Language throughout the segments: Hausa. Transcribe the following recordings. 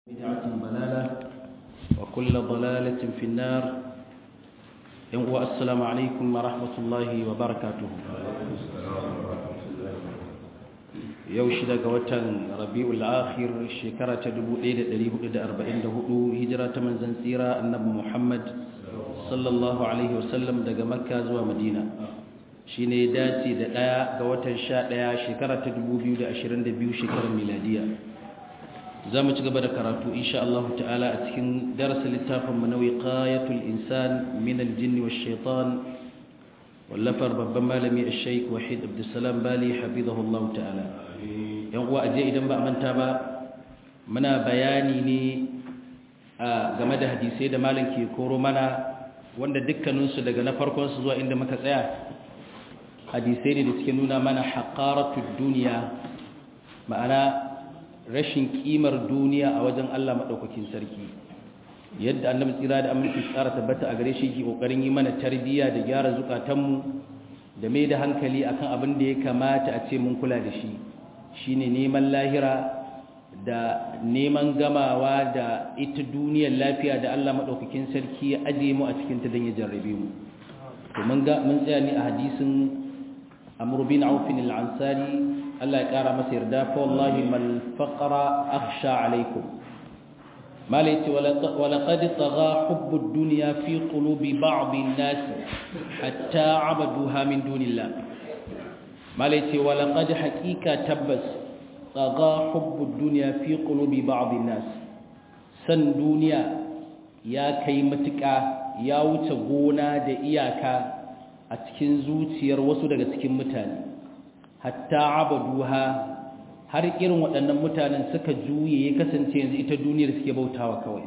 بدعة ضلالة وكل ضلالة في النار ينقوى السلام عليكم ورحمة الله وبركاته yau shida ga watan rabi'ul akhir shekara ta 1444 hijira ta manzon tsira annabi Muhammad sallallahu alaihi wasallam daga makka zuwa madina shine dace da daya ga watan 11 shekara ta 2022 shekarar miladiya zamu ci gaba da karatu insha Allah ta'ala a cikin darasin littafin mu na wiqayatul insan min al-jinn wash-shaytan wallafar babban malami al-shaykh wahid abdussalam bali hafizahullahu ta'ala yan uwa aje idan ba manta ba muna bayani ne game da hadisai da malam ke koro mana wanda dukkaninsu daga na farkon su zuwa inda muka tsaya hadisai ne da suke nuna mana haƙaratud duniya ma'ana rashin kimar duniya a wajen Allah maɗaukakin sarki yadda annabi tsira da aminci tsara tabbata a gare shi ke ƙoƙarin yi mana tarbiyya da gyara zukatanmu da mai da hankali akan abin da ya kamata a ce mun kula da shi shine neman lahira da neman gamawa da ita duniyar lafiya da Allah maɗaukakin sarki ya ajiye mu a cikin ta don ya jarrabe mu to mun ga mun tsaya ne a hadisin Amr bin Auf al-Ansari Allah ya kara masa yarda fa wallahi mal faqra akhsha alaikum malaiti wala qad tagha hubbu ad-dunya fi qulubi ba'd an-nas hatta 'abaduha min dunillah malaiti wala qad haqiqa tabbas tagha hubbu ad-dunya fi qulubi ba'd an-nas san duniya ya kai matuƙa ya wuce gona da iyaka a cikin zuciyar wasu daga cikin mutane hatta abaduha har irin waɗannan mutanen suka juye ya kasance yanzu ita duniyar suke bautawa kawai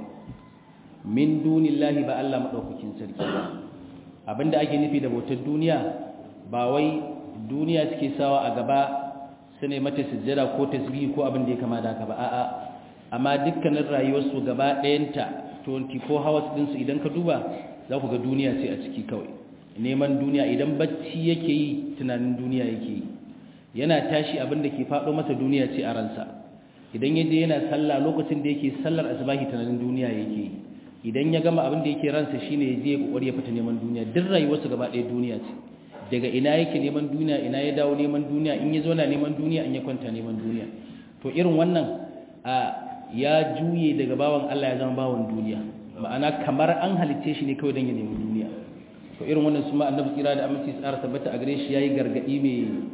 min dunillahi ba Allah madaukakin sarki abinda ake nufi da bautar duniya ba wai duniya suke sawa a gaba su ne mata sujjada ko tasbihi ko abin da ya kama da haka ba a'a amma dukkanin rayuwarsu gaba ɗayanta 24 hours ɗinsu idan ka duba za ku ga duniya ce a ciki kawai neman duniya idan bacci yake yi tunanin duniya yake yi yana tashi abin da ke faɗo masa duniya ce a ransa idan yaje yana sallah lokacin da yake sallar asbahi tunanin duniya yake yi idan ya gama abin da yake ransa shine ya je kokari ya fita neman duniya duk rayuwarsa gaba ɗaya duniya ce daga ina yake neman duniya ina ya dawo neman duniya in ya zo na neman duniya in ya kwanta neman duniya to irin wannan a ya juye daga bawan Allah ya zama bawan duniya ma'ana kamar an halicce shi ne kawai don ya nemi duniya to irin wannan su ma annabi tsira da aminci tsara tabbata a gare shi yayi gargadi mai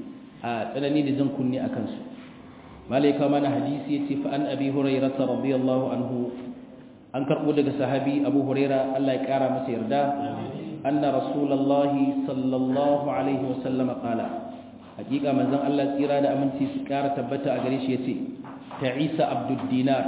a tsanani da zan kunne a kansu malaika mana hadisi yace fa an abi hurairah radiyallahu anhu an karbo daga sahabi abu hurairah Allah ya kara masa yarda anna rasulullahi sallallahu alaihi wasallam qala hakika manzon Allah tsira da aminci su kara tabbata a gare shi yace ta'isa abdud dinar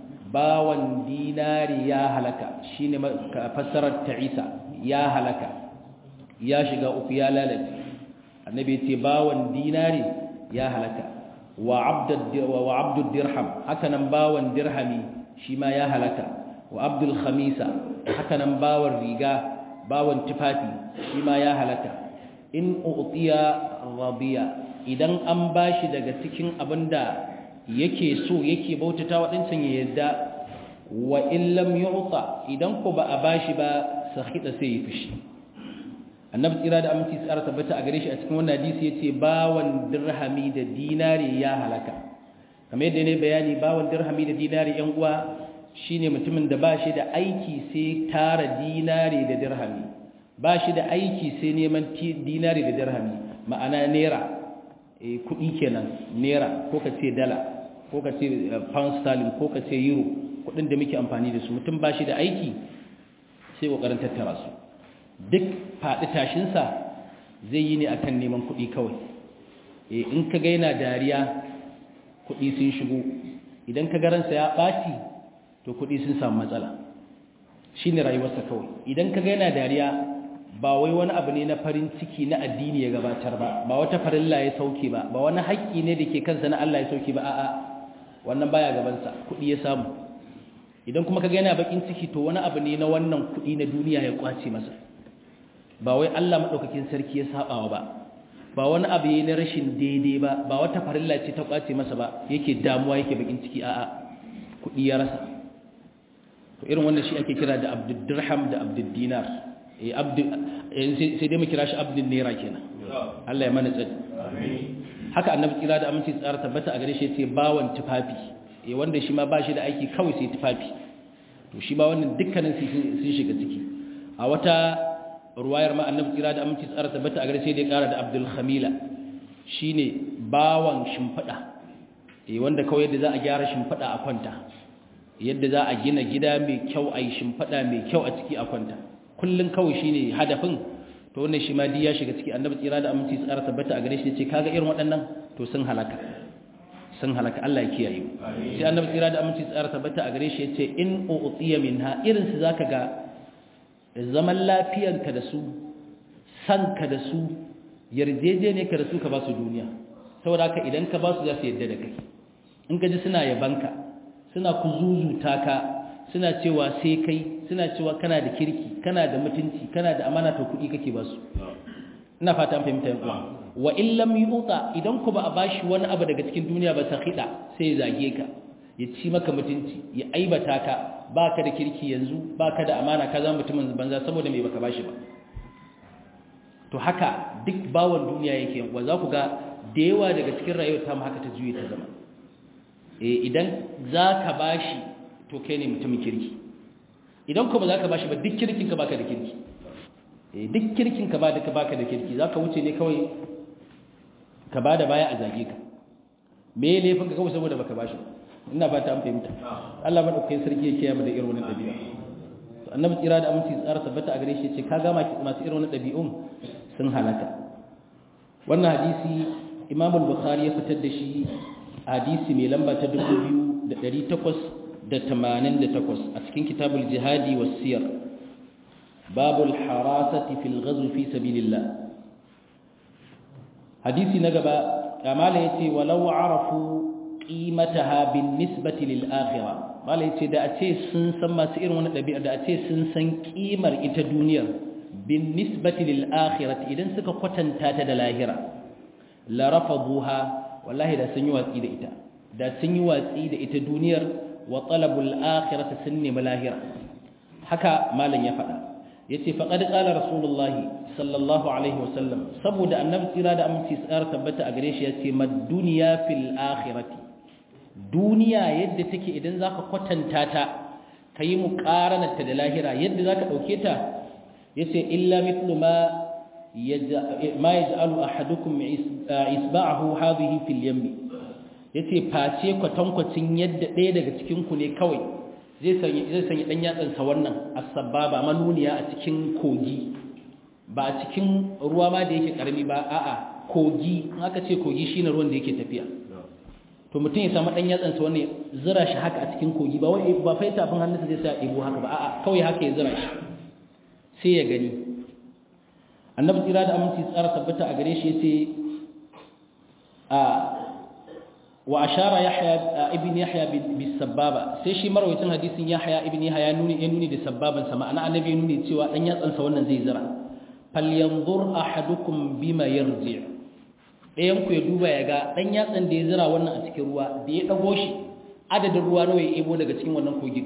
bawan dinari ya halaka shine fassarar ta'isa ya halaka ya shiga uku ya lalace annabi ce bawan dinari ya halaka wa abdud wa abdud dirham hakanan bawan dirhami shi ma ya halaka wa abdul khamisa hakanan bawan riga bawan tufafi shi ma ya halaka in utiya radiya idan an bashi daga cikin abinda yake so yake bautata wadancan ya yadda wa in lam yu'ta idan ko ba a bashi ba sakhita sai ya fushi annabi tsira da aminci tsara tabbata a gare shi a cikin wannan hadisi yace bawan dirhami da dinari ya halaka kamar yadda ne bayani bawan dirhami da dinari yan uwa shine mutumin da ba shi da aiki sai tara dinari da dirhami ba shi da aiki sai neman dinari da dirhami ma'ana naira eh kudi kenan naira ko ka ce dala ko ka ce pound sterling ko ka ce euro kudin da muke amfani da su mutum ba shi da aiki sai kokarin tattara su duk faɗi tashinsa zai yi ne akan neman kuɗi kawai in ka ga yana dariya kuɗi sun shigo idan ka garansa ya ɓaci to kuɗi sun samu matsala shi ne rayuwarsa kawai idan ka ga yana dariya ba wai wani abu ne na farin ciki na addini ya gabatar ba ba wata farilla ya sauke ba ba wani haƙƙi ne da ke kansa na Allah ya sauke ba a'a wannan baya gabansa kuɗi ya samu idan kuma ka ga yana bakin ciki to wani abu ne na wannan kuɗi na duniya ya kwace masa ba wai Allah maɗaukakin sarki ya saɓawa ba ba wani abu yi na rashin daidai ba ba wata farilla ce ta kwace masa ba yake damuwa yake bakin ciki a'a kuɗi ya rasa to irin wannan shi ake kira da abdul dirham da abdul dinar eh abdul sai dai mu kira shi abdul naira kenan Allah ya mana tsari haka annabi kira da aminci tsara tabbata a gare shi yace bawan tufafi eh wanda shi ma ba shi da aiki kawai sai tufafi to shi ma wannan dukkanin sun shiga ciki a wata ruwayar ma annabi kira da aminci tsara tabbata a gare sai dai kara da abdul khamila shine bawan shimfida eh wanda kawai yadda za a gyara shimfida a kwanta yadda za a gina gida mai kyau a yi shimfida mai kyau a ciki a kwanta kullun kawai shine hadafin to wannan shi ma di ya shiga ciki annabi tsira da aminci tsara tabbata a gare shi ce kaga irin waɗannan to sun halaka sun halaka Allah ya kiyaye sai annabi tsira da aminci tsara tabbata a gare shi yace in u'tiya minha irin su zaka ga zaman lafiyanka da su sanka da su yarjejene ka da su ka ba su duniya saboda haka idan ka ba su za su yadda da kai in ka ji suna yabanka suna kuzuzuta ka suna cewa sai kai suna cewa kana da kirki kana da mutunci kana da amana to kuɗi kake ba su ina fata an fahimta yanku wa in lam yuta idan ku ba a bashi wani abu daga cikin duniya ba sakhida sai ya zage ka ya ci maka mutunci ya aibata ka baka da kirki yanzu baka da amana ka zama mutumin banza saboda me baka bashi ba to haka duk bawon duniya yake wa za ku ga da yawa daga cikin rayuwar ta mu haka ta juye ta zama eh idan zaka bashi to kai ne mutumin kirki idan kuma za ka bashi ba duk kirkin ka baka da kirki duk kirkin ka ba da ka baka da kirki za ka wuce ne kawai ka ba da baya a zage ka me laifin ka kawai saboda baka bashi ina fata an fahimta Allah madaukakin sarki ya kiyaye da irin wannan dabi'a to annabi tsira da aminci tsara tabbata a gare shi ce ka ga masu irin wannan dabi'un sun halaka wannan hadisi Imam al-Bukhari ya fitar da shi hadisi mai lamba ta 2800 da tamanin da takwas a cikin kitabul jihadi wa siyar babul harasati fil ghazw fi sabilillah hadisi na gaba kamala yace walau arafu qimataha bin nisbati lil akhirah mala yace da a ce sun san masu irin wannan dabi'a da a ce sun san kimar ita duniyar bin nisbati lil akhirah idan suka kwatanta ta da lahira la rafaduha wallahi da sun yi watsi da ita da sun yi watsi da ita duniyar wa talabul akhirati sunni malahira haka malam ya faɗa yace faqad qala rasulullah sallallahu alaihi wasallam saboda annabi tsira da aminci tsara tabbata a gare shi yace mad dunya fil akhirati duniya yadda take idan zaka kwatanta ta kayi muqaranarta da lahira yadda zaka dauke ta yace illa mithlu ma ma yaj'alu ahadukum isba'ahu hadhihi fil yammi ya ce face kwatankwacin yadda ɗaya daga cikinku ne kawai zai sanya ɗan yatsansa wannan asabba ba manuniya a cikin kogi ba a cikin ruwa ma da yake ƙarami ba a'a kogi in aka ce kogi shi ne ruwan da yake tafiya to mutum ya samu ɗan yatsansa wannan zira shi haka a cikin kogi ba wai ba fai tafin hannunsa zai sa ɗebo haka ba a'a kawai haka ya zira shi sai ya gani annabi tsira da aminci tsara tabbata a gare shi ya ce a وأشار يحيى ابن يحيى بالسبابة sai shi marwayacin hadisin Yahya ibn Yahya nuni ya nuni da sabbaban sama ana annabi nuni cewa dan yatsan sa wannan zai zira falyanzur ahadukum bima yarji dayan ku ya duba ya ga dan yatsan da ya zira wannan a cikin ruwa da ya dago shi adadin ruwa nawa ya ebo daga cikin wannan kogin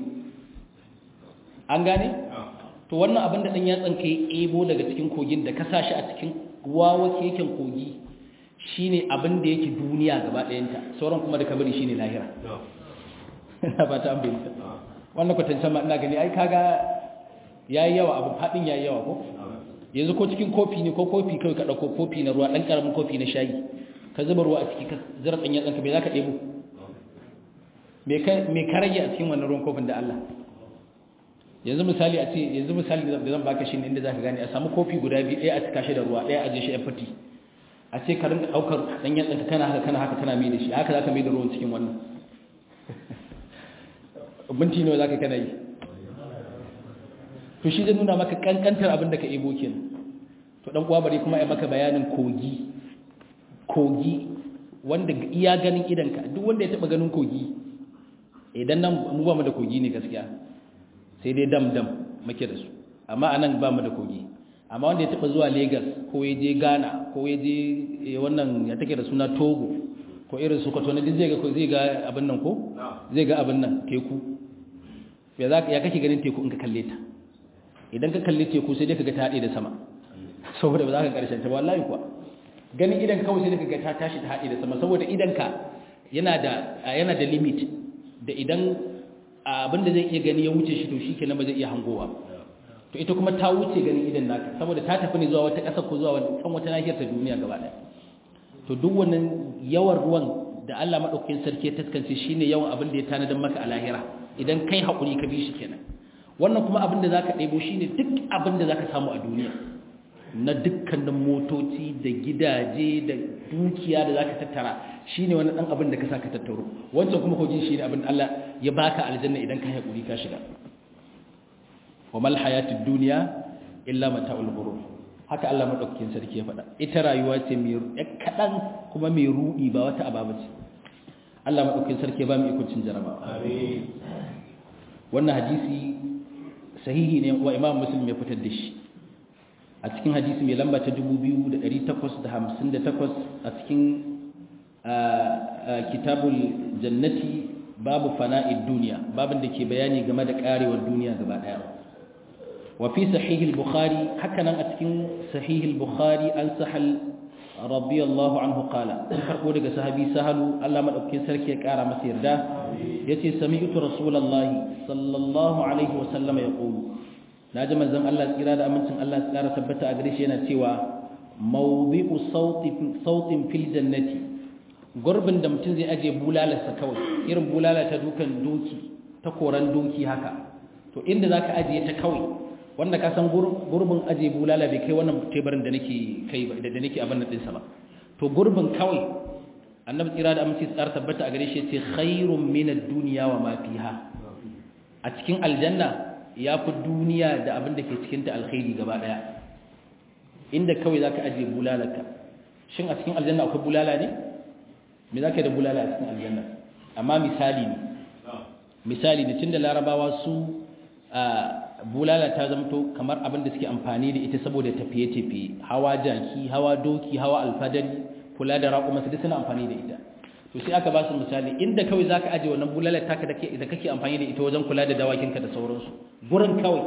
an gane to wannan abin da dan yatsan ka ya ebo daga cikin kogin da ka sa shi a cikin ruwa keken kogi shine abin da yake duniya gaba ɗayanta sauran kuma da kabari shine lahira ina ba ta ambinta wannan kwatancan ma ina gani ai kaga yayi yawa abu fadin yayi yawa ko yanzu ko cikin kofi ne ko kofi kai ka dauko kofi na ruwa dan karamin kofi na shayi ka zuba ruwa a ciki ka zira dan yatsanka bai zaka debo me ka me ka rage a cikin wannan ruwan kofin da Allah yanzu misali a ce yanzu misali da zan baka shi ne inda zaka gane a samu kofi guda biyu ɗaya a cika shi da ruwa ɗaya a je shi a fati a ce ka rinka daukar dan yatsanka kana haka kana haka kana mai da shi haka zaka mai da ruwan cikin wannan binti nawa zaka kana yi to shi zai nuna maka kankantar abin da ka ebo kenan to dan uwa bare kuma ai maka bayanin kogi kogi wanda iya ganin idanka duk wanda ya taba ganin kogi idan nan mu ba mu da kogi ne gaskiya sai dai dam dam muke da su amma anan ba mu da kogi amma wanda ya taba zuwa Lagos ko ya je Ghana ko ya je wannan ya take da suna Togo ko irin su kwato na duk zai ga zai ga abin nan ko zai ga abin nan teku ya za ya kake ganin teku in ka kalle ta idan ka kalle teku sai dai ka ga ta haɗe da sama saboda ba za ka ƙarshen ta ba wallahi kuwa ganin idan kawai sai dai ka ga ta tashi ta haɗe da sama saboda idan ka yana da yana da limit da idan abin da zai iya gani ya wuce shi to shi kenan ba zai iya hangowa to ita kuma ta wuce ganin idan naka saboda ta tafi ne zuwa wata ƙasa ko zuwa kan wata nahiyar ta duniya gaba ɗaya to duk wannan yawan ruwan da Allah madaukakin sarki ya taskance shine yawan abin da ya tanadar maka a lahira idan kai hakuri ka bi shi kenan wannan kuma abin da zaka ɗebo shine duk abin da zaka samu a duniya na dukkanin motoci da gidaje da dukiya da zaka tattara shine wani dan abin da ka saka tattaro wancan kuma ko jin shine abin da Allah ya baka aljanna idan ka hakuri ka shiga wa mal hayatud dunya illa mata'ul ghurur haka Allah madaukakin sarki ya faɗa ita rayuwa ce mai kaɗan kuma mai ruɗi ba wata ababa ce Allah madaukakin sarki ya ba mu ikuncin jaraba amin wannan hadisi sahihi ne wa Imam Muslim ya fitar da shi a cikin hadisi mai lamba ta 2858 a cikin kitabul jannati babu fana'id duniya babin da ke bayani game da karewar duniya gaba daya وفي صحيح البخاري حكنا أتكن صحيح البخاري أن سهل رضي الله عنه قال فرقوا لك صحابي سهل الله من أبكي سركي كارا مسير ده يتي سمعت رسول الله صلى الله عليه وسلم يقول ناجم الزم الله إرادة أمن سن الله سكارة ثبت أغريشينا تيوا موضع صوت صوت في الجنة gurbin da mutum zai aje bulalarsa kawai irin bulala ta dukan doki ta koran doki haka to inda zaka ajiye ta kawai wanda ka san gurbin aje bulala bai kai wannan tebarin da nake kai ba da nake abin nan dinsa ba to gurbin kawai annabi tsira da aminci tsar tabbata a gare shi ce khairun min ad-dunya wa ma fiha a cikin aljanna yafi duniya da abin da ke cikin ta alkhairi gaba daya inda kawai zaka aje bulalarka shin a cikin aljanna akwai bulala ne me zaka da bulala a cikin aljanna amma misali ne misali ne tunda larabawa su bulala ta zamto kamar abin da suke amfani da ita saboda tafiye-tafiye hawa jaki hawa doki hawa alfadari kula da raƙuma su duk suna amfani da ita to sai aka ba su misali inda kawai zaka aje wannan bulala taka da da kake amfani da ita wajen kula da dawakinka da sauransu gurin kawai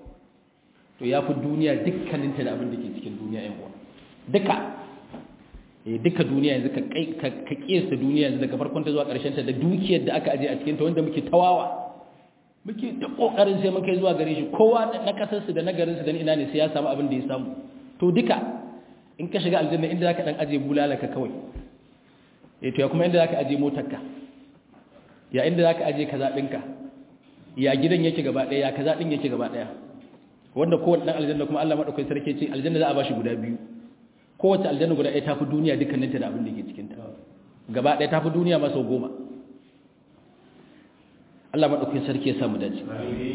to yafi duniya dukkaninta da abin da ke cikin duniya yan uwa duka eh duka duniya yanzu ka kai ka kiyasta duniya yanzu daga farkon ta zuwa ƙarshen ta da dukiyar da aka aje a cikin ta wanda muke tawawa muke da kokarin sai mun kai zuwa gare shi kowa na kasar su da na garin su da ina ne sai ya samu abin da ya samu to duka in ka shiga aljanna inda zaka dan aje bulalaka kawai eh to ya kuma inda zaka aje motarka ya inda zaka aje kaza dinka ya gidan yake gaba daya ya kaza din yake gaba daya wanda kowanne dan aljanna kuma Allah madaukakin sarki ce aljanna za a bashi guda biyu kowace aljanna guda ɗaya ta fi duniya dukkaninta da abin da ke cikin ta gaba ɗaya ta fi duniya ma sau goma Allah maɗaukin sarki ya samu dace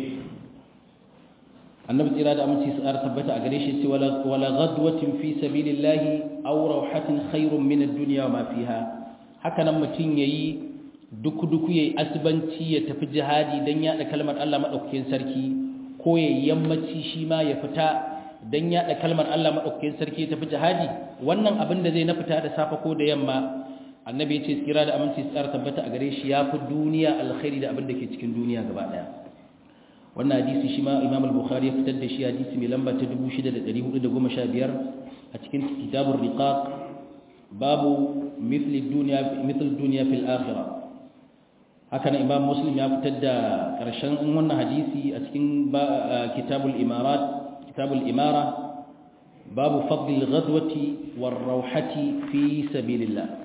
annabi tsira da aminci su ƙara tabbata a gare shi ce wala ghadwatin fi sabilillahi aw rawhatin khairun min ad-dunya wa ma fiha haka nan mutun yayi duku duku yayi asbanci ya tafi jihadi dan yada kalmar Allah maɗaukakin sarki ko yayi yammaci shi ma ya fita dan yada kalmar Allah maɗaukakin sarki ya tafi jihadi wannan abin da zai na fita da safa ko da yamma annabi ya ce tsira da aminci tsara tabbata a gare shi ya fi duniya alkhairi da abin da ke cikin duniya gaba daya wannan hadisi shi ma imam al-bukhari ya fitar da shi hadisi mai lamba ta 6415 a cikin kitabur riqaq babu mithli dunya mithl dunya fil akhirah haka nan imam muslim ya fitar da karshen wannan hadisi a cikin kitabul imarat kitabul imara babu fadl al-ghadwati war-rawhati fi sabilillah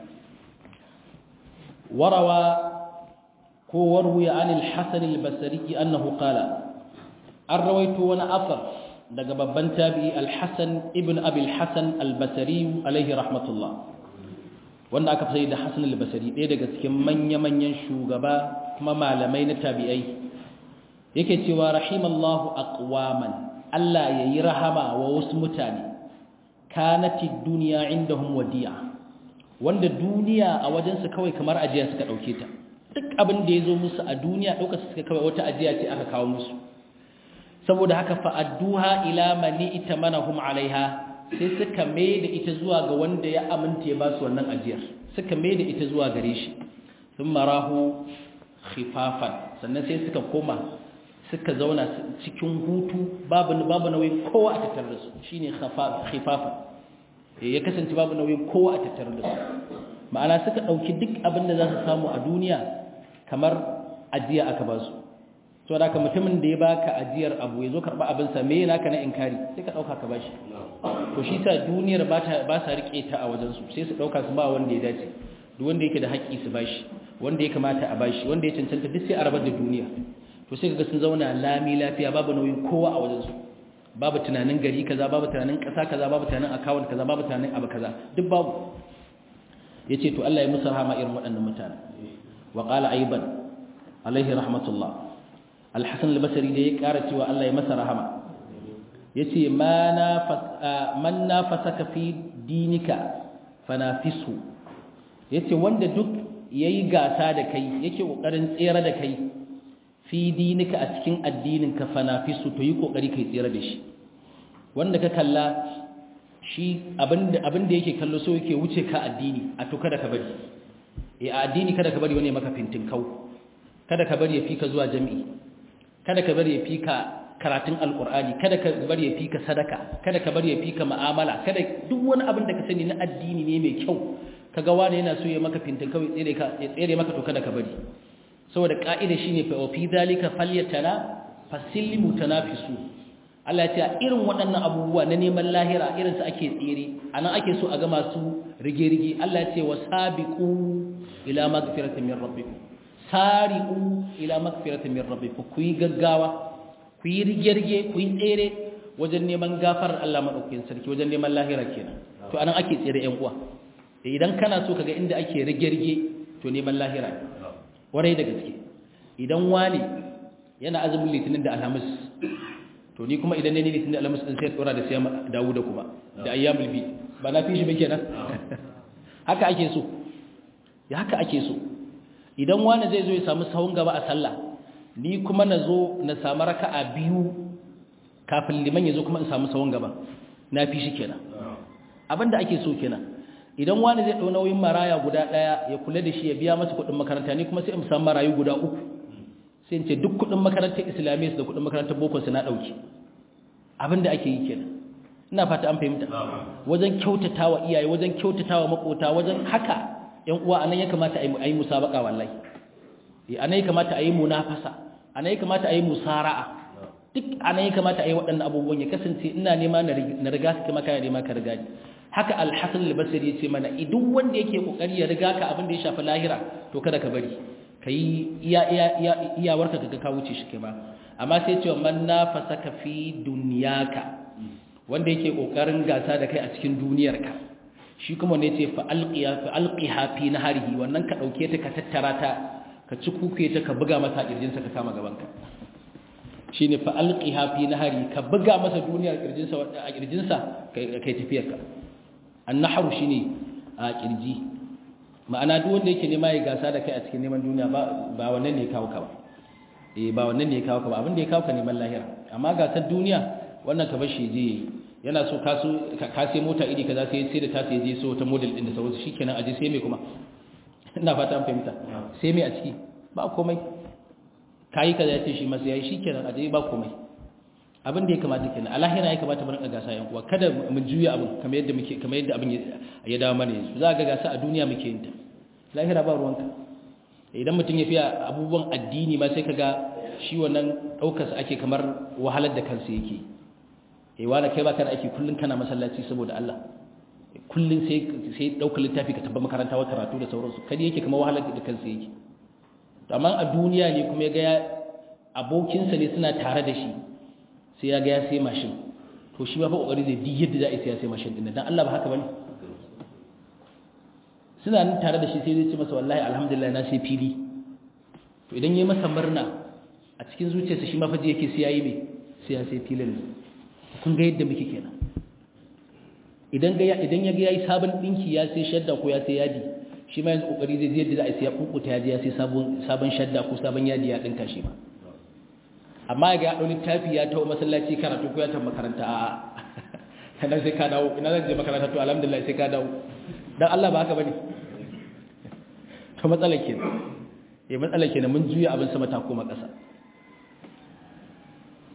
وروى وروي عن الحسن البصري أنه قال الرويت وانا أثر daga babban tabi'i al-Hasan ibn Abi al-Hasan al-Basri alaihi rahmatullah wanda aka fi da Hasan al-Basri ɗaya daga cikin manya-manyan shugaba kuma malamai na tabi'ai yake cewa rahimallahu aqwaman Allah yayi rahama wa wasu mutane kanati dunya indahum wadi'a wanda duniya a wajensu kawai kamar ajiya suka ɗauke ta duk abin da ya zo musu a duniya ɗauka suka kawai wata ajiya ce aka kawo musu saboda haka fa'adduha ila mani ita mana hum alaiha sai suka mai da ita zuwa ga wanda ya aminta ya ba su wannan ajiyar suka mai da ita zuwa gare shi sun marahu khifafan sannan sai suka koma suka zauna cikin hutu babu babu nauyin kowa a tattare da su shine khifafa ya kasance babu nauyin kowa a tattare da su ma'ana suka dauki duk abin da za su samu a duniya kamar ajiya aka ba su to da ka mutumin da ya baka ajiyar abu ya zo karba abin sa me yana ka na inkari sai ka dauka ka bashi to shi sa duniyar ba ta ba sa rike ta a wajen su sai su dauka su ba wanda ya dace duk wanda yake da haƙƙi su bashi wanda ya kamata a bashi wanda ya cancanta duk sai a rabar da duniya to sai kaga sun zauna lami lafiya babu nauyin kowa a wajen su babu tunanin gari kaza babu tunanin ƙasa kaza babu tunanin account kaza babu tunanin abu kaza duk babu yace to Allah ya musu rahama irin waɗannan mutane wa qala aiban alaihi rahmatullah al-hasan al-basri da ya ƙara cewa Allah ya masa rahama yace ma na man nafasaka fi dinika fanafisu yace wanda duk yayi gasa da kai yake kokarin tsere da kai fi dinika a cikin addinin ka fanafisu to yi kokari kai tsere da shi wanda ka kalla shi abinda abinda yake kallo so yake wuce ka addini a to kada ka bari eh a addini kada ka bari wani maka fintin kau kada ka bari ya fika zuwa jami'i kada ka bari ya fika karatun alkur'ani kada ka bari ya fika sadaka kada ka bari ya fika mu'amala kada duk wani abin da ka sani na addini ne mai kyau kaga wani yana so ya maka fintin kawai tsere ka ya tsere maka to kada ka bari saboda ka'ida shine fa fi zalika falyatana fasillimu tanafisu Allah ya ce irin waɗannan abubuwa na neman lahira irin su ake tsere anan ake so a ga masu rige-rige Allah ya ce wasabiqu ila magfiratin min rabbikum sari'u ila magfiratin min rabbikum ku yi gaggawa ku yi rige-rige ku yi tsere wajen neman gafarar Allah madaukakin sarki wajen neman lahira kenan to anan ake tsere ƴan uwa idan kana so kaga inda ake rige-rige to neman lahira warai da gaske idan wani yana azumin litinin da alhamis to ni kuma idan ne litinin da alhamis din sai tsora da sai Dawuda kuma da ayyamul bi ba na fi shi ba kenan haka ake so ya haka ake so idan wani zai zo ya samu sahun gaba a sallah ni kuma na zo na samu raka'a biyu kafin liman ya zo kuma in samu sahun gaba na fi shi kenan abinda ake so kenan idan wani zai ɗau nauyin maraya guda ɗaya ya kula da shi ya biya masa kuɗin makaranta ni kuma sai in samu marayu guda uku sai in ce duk kuɗin makarantar islamiyya da kuɗin makarantar boko su na ɗauki abinda ake yi kenan ina fata an fahimta wajen kyautatawa iyaye wajen kyautatawa makota wajen haka yan uwa anan ya kamata a yi musabaka wallahi anan ya kamata a yi munafasa anan ya kamata a yi musara'a duk anan ya kamata a yi waɗannan abubuwan ya kasance ina nema na riga su kuma kana nema ka riga ni haka alhassan albasiri ya ce mana idan wanda yake kokari ya riga ka abin da ya shafi lahira to kada ka bari ka yi iyawarka ka ka wuce shi kai ba amma sai cewa man nafasaka fi dunyaka wanda yake kokarin gasa da kai a cikin duniyarka shi kuma ne ce fa alqiya fa alqiha fi naharihi wannan ka dauke ta ka tattara ta ka ci kuke ta ka buga masa kirjinsa ka kama gaban ka shine fa alqiha fi nahari ka buga masa duniyar kirjinsa a kirjinsa kai tafiyar ka annahru shine a kirji ma'ana duk wanda yake nema ya gasa da kai a cikin neman duniya ba ba wannan ne kawo ka ba eh ba wannan ne kawo ka ba abin da ya kawo ka neman lahira amma gasar duniya wannan ka bar shi je yana so ka so ka sai mota iri kaza sai sai da ta sai je so ta model din da sauransu shikenan aje sai me kuma ina fata an fahimta sai me a ciki ba komai kayi kaza ya ce shi masa yayi shikenan aje ba komai abin da ya kamata kenan a lahira ya kamata mu rinka gasa yan uwa kada mu juya abin kamar yadda muke kamar yadda abin ya dawo mana yanzu za ga gasa a duniya muke yin ta lahira ba ruwanka idan mutum ya fiya abubuwan addini ma sai kaga shi wannan daukar sa ake kamar wahalar da kansa yake eh wala kai baka da aiki kullun kana masallaci saboda Allah kullun sai sai daukar littafi ka tabba makaranta wa karatu da sauransu kadi yake kamar wahalar da kansa yake amma a duniya ne kuma ya ga abokinsa ne suna tare da shi sai ya ga ya sai mashin to shi ba fa kokari zai duk yadda za a sai ya sai mashin din dan Allah ba haka bane suna nan tare da shi sai zai ce masa wallahi alhamdulillah na sai fili to idan yayi masa murna a cikin zuciyarsa shi ma fa yake sai yayi me sai ya sai filin ne kun ga yadda muke kenan idan ga idan ya ga yayi sabon dinki ya sai shadda ko ya sai yadi shi ma yanzu kokari zai yadda za a sai ya kukuta yadi ya sai sabon sabon shadda ko sabon yadi ya dinka shi ma amma ga ya ɗau littafi ya taho masallaci karatu ko ya tafi makaranta a kana sai ka dawo ina zan je makaranta to alhamdulillah sai ka dawo dan Allah ba haka bane to matsalar kenan eh matsalar kenan mun juya abin sama ta koma ƙasa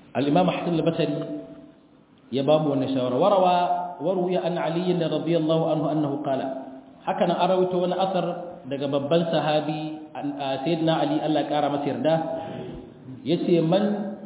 al-imam hasan al-basri ya ba mu wannan shawara warawa waruya an ali radiyallahu anhu annahu qala haka nan arawito wani asar daga babban sahabi sayyidina ali Allah ya kara masa yarda yace man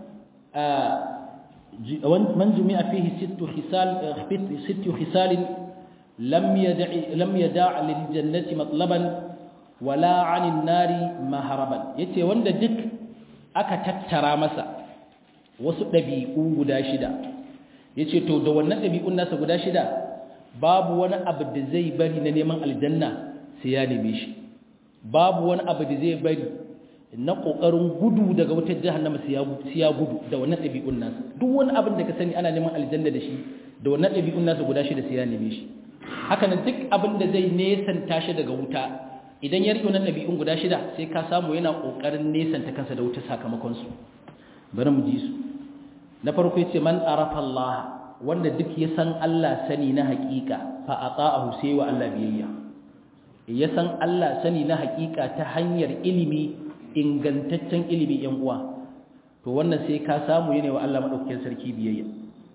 man jumi'a fihi sittu khisal sittu khisal lam yad'i lam yada' lil jannati matlaban wala 'anil nari maharaban yace wanda duk aka tattara masa wasu dabi'u guda shida yace to da wannan dabi'un nasa guda shida babu wani abu da zai bari na neman aljanna sai ya neme shi babu wani abu da zai bari na kokarin gudu daga wutar jahannama sai ya gudu da wannan ɗabi'un nasa duk wani abin da ka sani ana neman aljanna da shi da wannan ɗabi'un nasa guda shida sai ya neme shi haka nan duk abin da zai nesanta shi daga wuta idan ya riƙe wannan ɗabi'un guda shida sai ka samu yana kokarin nesanta kansa da wuta sakamakon su bari mu ji su na farko yace man arafa Allah wanda duk ya san Allah sani na haƙiƙa fa ata'ahu sai wa Allah biyayya ya san Allah sani na haƙiƙa ta hanyar ilimi ingantaccen ilimi yan uwa to wannan sai ka samu yana wa Allah madaukakin sarki biyayya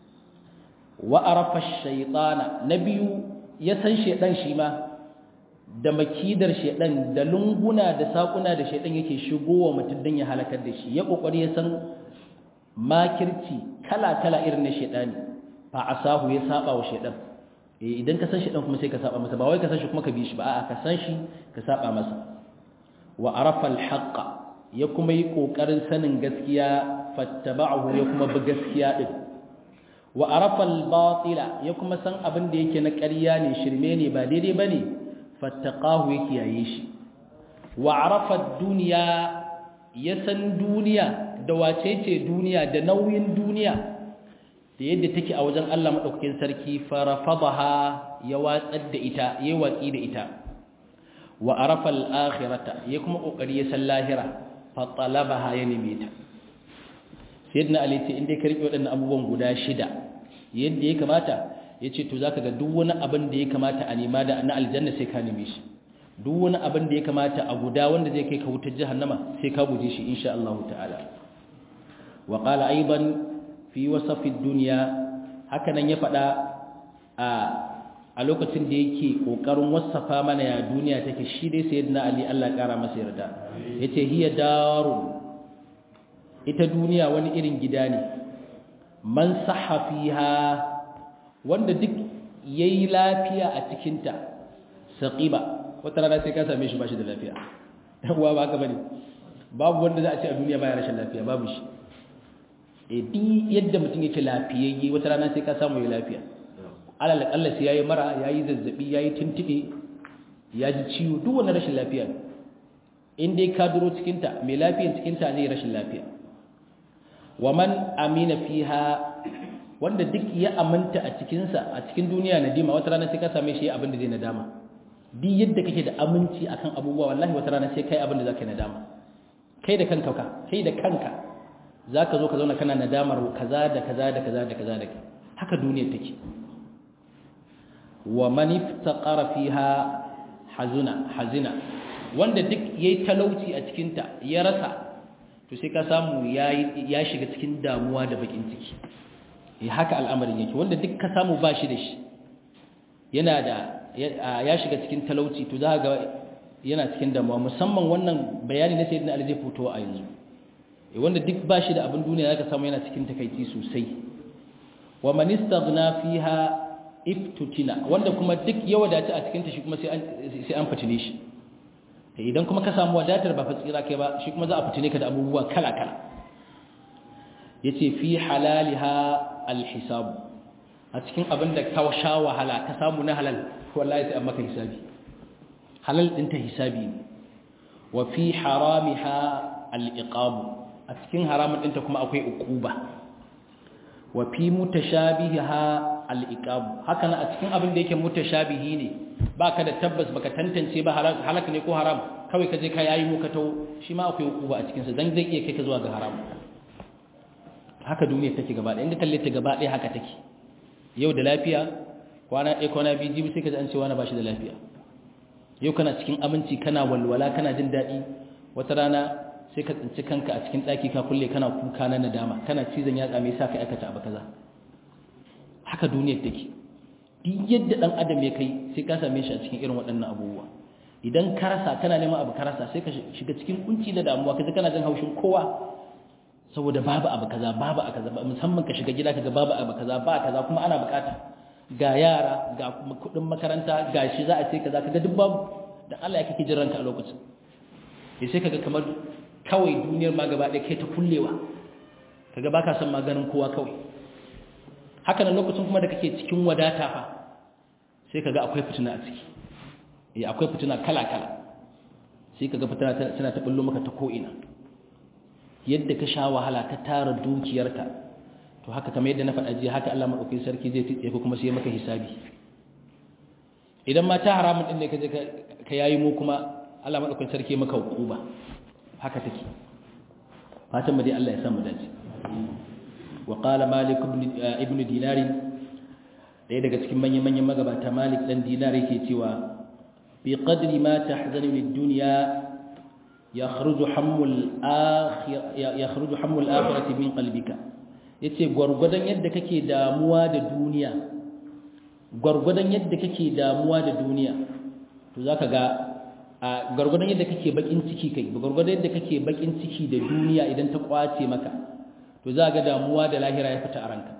wa arafa shaytana nabiyu ya san shedan shi ma da makidar shedan da lunguna da sakuna da shedan yake shigowa mutum dan ya halakar da shi ya kokari ya san makirci kala kala irin na shedani fa asahu ya saba wa shedan eh idan ka san shedan kuma sai ka saba masa ba wai ka san shi kuma ka bi shi ba a'a ka san shi ka saba masa wa arafa alhaqa ya kuma yi kokarin sanin gaskiya fattaba'ahu ya kuma bi gaskiya din wa arafa albatila ya kuma san abin da yake na ƙarya ne shirme ne ba daidai bane fattaqahu ya kiyaye shi wa arafa dunya ya san duniya da wace ce duniya da nauyin duniya da yadda take a wajen Allah madaukakin sarki farafadaha ya watsar da ita yayi watsi da ita wa arafa al-akhirata ya kuma kokari ya san lahira fa talabaha ya nime ta sayyidina ali ce inda ka rike wadannan abubuwan guda shida yadda ya kamata yace to zaka ga duk wani abin da ya kamata a nema da na aljanna sai ka nime shi duk wani abin da ya kamata a guda wanda zai kai ka wutar jahannama sai ka guje shi insha Allah ta'ala wa qala aidan fi wasafi dunya haka nan ya faɗa a a lokacin da yake kokarin wasafa mana ya duniya take shi dai sayyidina ali Allah kara masa yarda yace hiya darun ita duniya wani irin gida ne man sahha fiha wanda duk yayi lafiya a cikin ta saqiba wata rana sai ka same shi bashi da lafiya uwa ba haka bane babu wanda za a ce a duniya baya rashin lafiya babu shi eh duk yadda mutum yake lafiyayye wata rana sai ka samu ya lafiya alal akalla sai yayi mara yayi zazzabi yayi tintibe ya ji ciwo duk wannan rashin lafiya in dai ka duro cikin ta mai lafiyan cikin ta zai rashin lafiya wa man amina fiha wanda duk ya aminta a cikin sa a cikin duniya nadima wata rana sai ka same shi abin da zai nadama duk yadda kake da aminci akan abubuwa wallahi wata rana sai kai abin da zaka nadama kai da kanka ka kai da kanka zaka zo ka zauna kana nadamar kaza da kaza da kaza da kaza da haka duniya take wa man iftaqara fiha hazuna hazina wanda duk yayi talauci a cikin ta ya rasa to sai ka samu yayi ya shiga cikin damuwa da bakin ciki eh haka al'amarin yake wanda duk ka samu bashi da shi yana da ya shiga cikin talauci to za ga yana cikin damuwa musamman wannan bayani na sayyidina Ali zai fito a yanzu eh wanda duk bashi da abin duniya zaka samu yana cikin takeici sosai wa man istaghna fiha iftutina wanda kuma duk ya wadace a cikin ta shi kuma sai an sai an fitine shi idan kuma ka samu wadatar ba fatsira kai ba shi kuma za a fitine ka da abubuwa kala kala yace fi halaliha alhisab a cikin abin da ka sha wahala ka samu na halal wallahi sai an maka hisabi halal din ta hisabi ne wa fi haramiha al-iqab a cikin haramun ɗinta kuma akwai uquba wa fi mutashabiha al-iqab haka na a cikin abin da yake mutashabihi ne baka da tabbas baka tantance ba halak ne ko haram kawai ka je ka yayi mu ka tawo shi ma akwai uquba a cikin sa dan zai iya kai ka zuwa ga haram haka duniya take gaba ɗaya in ka kalle ta gaba ɗaya haka take yau da lafiya kwana ɗaya kwana biyu jibi sai ka ji an ce wani ba shi da lafiya yau kana cikin aminci kana walwala kana jin daɗi wata rana sai ka tsinci kanka a cikin ɗaki ka kulle kana kuka na nadama kana cizon yatsa mai sa ka aikata abu kaza haka duniyar take duk yadda ɗan adam ya kai sai ka same shi a cikin irin waɗannan abubuwa idan ka rasa kana neman abu ka rasa sai ka shiga cikin kunci da damuwa kaje kana jin haushin kowa saboda babu abu kaza babu abu kaza musamman ka shiga gida kaga babu abu kaza ba kaza kuma ana bukata ga yara ga kuma kudin makaranta ga shi za a ce kaza kaga duk babu dan Allah ya kake jin ranka a lokacin sai kaga kamar kawai duniyar ma gaba ɗaya kai ta kullewa kaga baka son maganin kowa kawai haka nan lokacin kuma da kake cikin wadata fa sai kaga akwai fitina a ciki eh akwai fitina kala kala sai kaga fitina tana ta bullo maka ta ko ina yadda ka sha wahala ka tara dukiyarka to haka kamar yadda na faɗa jiya haka Allah madaukakin sarki zai tsaye ko kuma sai maka hisabi idan ma ta haramun din ne ka je ka yayi mu kuma Allah madaukakin sarki maka hukuma haka take fatan mu dai Allah ya samu dace wa qala malik ibn ibn dinar daya daga cikin manyan manyan magabata malik dan dinar yake cewa bi qadri ma tahzanu lid dunya yakhruju hammul akhir yakhruju hammul akhirati min qalbika yace gurgudan yadda kake damuwa da duniya gurgudan yadda kake damuwa da duniya to zaka ga a gurgudan yadda kake bakin ciki kai gurgudan yadda kake bakin ciki da duniya idan ta kwace maka to za ga damuwa da lahira ya fita a ranka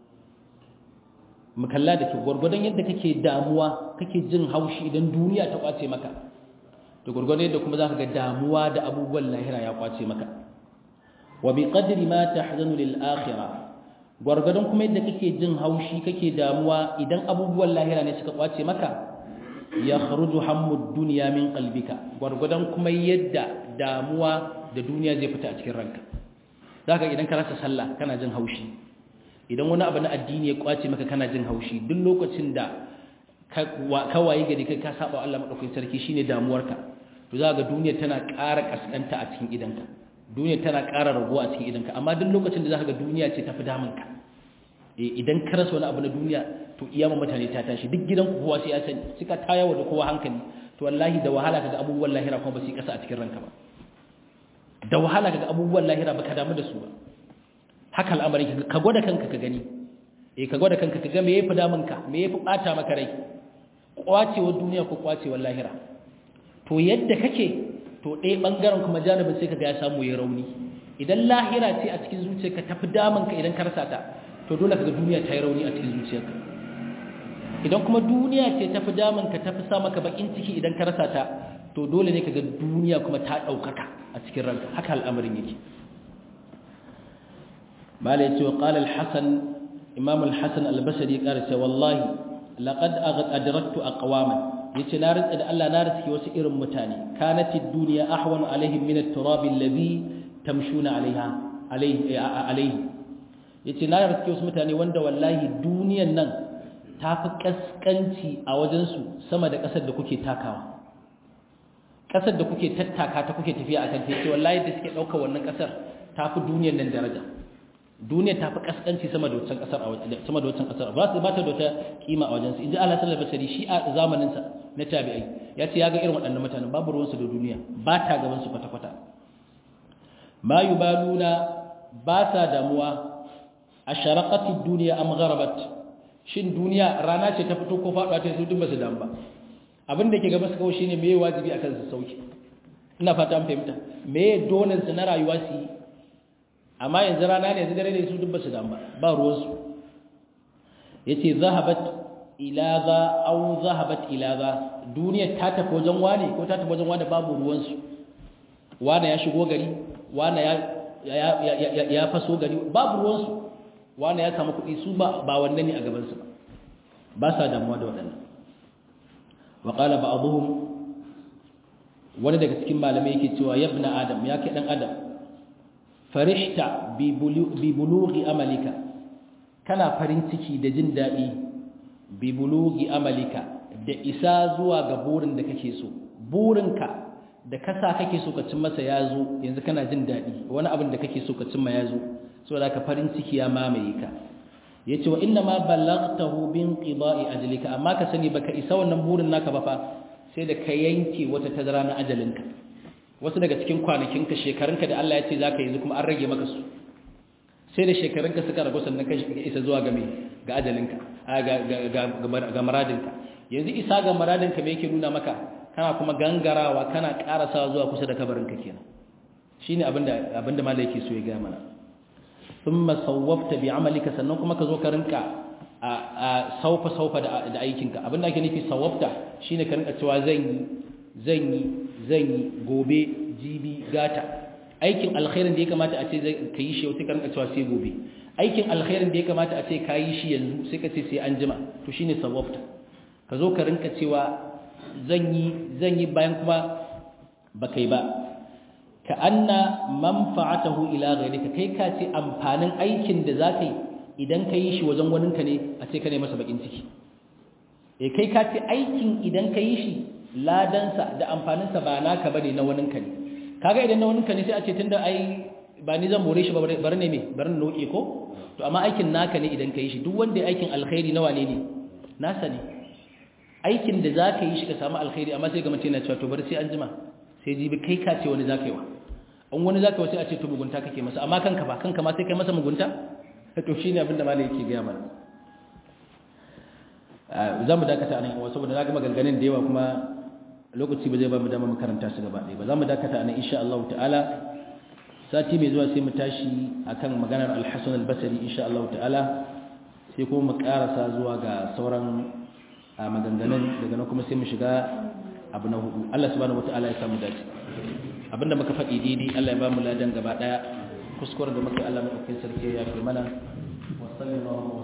mukalla da ke gurgudan yadda kake damuwa kake jin haushi idan duniya ta kwace maka da gurgurdan yadda kuma zaka ga damuwa da abubuwan lahira ya kwace maka wa bi qadri ma tahzanu lil akhirah gurgurdan kuma yadda kake jin haushi kake damuwa idan abubuwan lahira ne suka kwace maka yakhruju hammud dunya min qalbika gurgurdan kuma yadda damuwa da duniya zai fita a cikin ranka zaka idan ka rasa sallah kana jin haushi idan wani abu na addini ya kwace maka kana jin haushi duk lokacin da ka waye gari kai ka saba Allah madaukakin sarki shine damuwarka to za ga duniya tana ƙara kaskanta a cikin idanka duniya tana ƙara rago a cikin idanka amma duk lokacin da za ka ga duniya ce tafi damunka eh idan ka rasa wani abu na duniya to iyama mutane ta tashi duk gidan ku kowa sai ya sani suka tayawa da kowa hankali to wallahi da wahala kaga abubuwan lahira kuma ba su kasa a cikin ranka ba da wahala kaga abubuwan lahira baka damu da su ba haka al'amarin ka gwada kanka ka gani eh ka gwada kanka ka ga me yafi damunka me yafi bata maka rai kwacewar duniya ko kwacewar lahira to yadda kake to ɗaya ɓangaren kuma janibin sai ka ga ya samu ya rauni idan lahira ce a cikin zuciyarka tafi damanka idan ka rasa ta to dole ka ga duniya ta yi rauni a cikin zuciyarka idan kuma duniya ce tafi damanka tafi sa maka bakin ciki idan ka rasa ta to dole ne ka ga duniya kuma ta ɗaukaka a cikin ranka haka al'amarin yake malai ce wa qala al-hasan imam al-hasan al-basri ya ƙara cewa wallahi laqad adraktu aqwaman yace na rantsa da Allah na riski wasu irin mutane kanati dunya ahwan alaihim min at-turab alladhi tamshuna alaiha alaihi alaihi yace na riski wasu mutane wanda wallahi duniyan nan tafi kaskanci a wajen su sama da kasar da kuke takawa kasar da kuke tattaka ta kuke tafiya akan ta yace wallahi da suke dauka wannan kasar tafi duniyan nan daraja duniya ta fi kaskanci sama da wancan kasar sama da wancan kasar ba su ba ta da wata kima a wajensu inji Allah sallallahu alaihi wasallam shi a zamanin sa na tabi'ai ya ce ya ga irin waɗannan mutanen babu ruwan su da duniya ba ta gaban su kwata kwata ma yubaluna ba sa damuwa asharaqati dunya am gharabat shin duniya rana ce ta fito ko faɗuwa ta su duk ba su damu ba abin da ke gaba su kawai shine meye wajibi akan su sauki ina fata an fahimta meye dolan su na rayuwa su yi amma yanzu rana ne yanzu dare ne su duk ba su damu ba ba ruwansu ya ce zahabat ilaza au zahabat ilaza duniyar ta tafi wajen wane ko ta tafi wajen wane babu ruwansu wane ya shigo gari wane ya faso gari babu ruwansu wane ya samu kuɗi su ba wannan ne a gabansu ba ba sa damuwa da waɗannan wa ƙala ba abuhun wani daga cikin malamai yake cewa yabna adam ya kai ɗan adam farihta bi bulughi amalika kana farin ciki da jin daɗi bi bulughi amalika da isa zuwa ga burin da kake so burinka da kasa kake so ka cin masa ya zo yanzu kana jin daɗi wani abin da kake so ka cimma ya zo saboda ka farin ciki ya mamaye ka yace wa inna ma ballaghtahu bin qida'i ajlika amma ka sani baka isa wannan burin naka ba fa sai da ka yanke wata tazara na ajalinka wasu daga cikin kwanakinka shekarunka da Allah ya ce zaka yanzu kuma an rage maka su sai da shekarunka suka ragu sannan ka isa zuwa ga me ga ajalinka ga maradinka yanzu isa ga maradinka me yake nuna maka kana kuma gangarawa kana karasawa zuwa kusa da kabarinka kenan shine abinda abinda malai yake so ya ga mana thumma sawwafta bi amalika sannan kuma ka zo ka rinka a saufa saufa da aikinka abinda ake nufi sawwafta shine ka rinka cewa zan yi zan yi zan yi gobe jibi gata aikin alkhairin da ya kamata a ce ka yi shi sai ka rinka cewa sai gobe aikin alkhairin da ya kamata a ce ka yi shi yanzu sai ka ce sai an jima to shine sawwafta ka zo ka rinka cewa zan yi zan yi bayan kuma ba kai ba ka anna manfa'atahu ila ghayrika kai ka ce amfanin aikin da zaka yi idan ka yi shi wajen waninka ne a ce ka ne masa bakin ciki eh kai ka ce aikin idan ka yi shi ladansa da amfaninsa ba naka bane na waninka ne kaga idan na waninka ne sai a ce tunda ai ba ni zan more shi ba bari ne me bari na noke ko to amma aikin naka ne idan ka yi shi duk wanda ya aikin alkhairi nawa ne ne nasa ne aikin da za ka yi shi ka samu alkhairi amma sai ga mace na cewa to bari sai an jima sai jibi kai ka ce wani za ka yi wa an wani za ka yi sai a ce to mugunta kake masa amma kanka ba kanka ma sai kai masa mugunta to shi ne abin da malai yake gaya mana za mu dakata a nan yawa saboda na gama ganganin da yawa kuma lokaci ba zai ba mu dama makaranta su gaba ɗaya ba za mu dakata a nan insha Allah ta'ala sati mai zuwa sai mu tashi akan maganar al-Hasan al-Basri insha Allah ta'ala sai kuma mu karasa zuwa ga sauran maganganun daga nan kuma sai mu shiga abu na hudu Allah subhanahu wataala ya samu dace abinda muka faɗi daidai Allah ya ba mu ladan gaba daya kuskuren da muka Allah madaukakin sarki ya fi mana wa sallallahu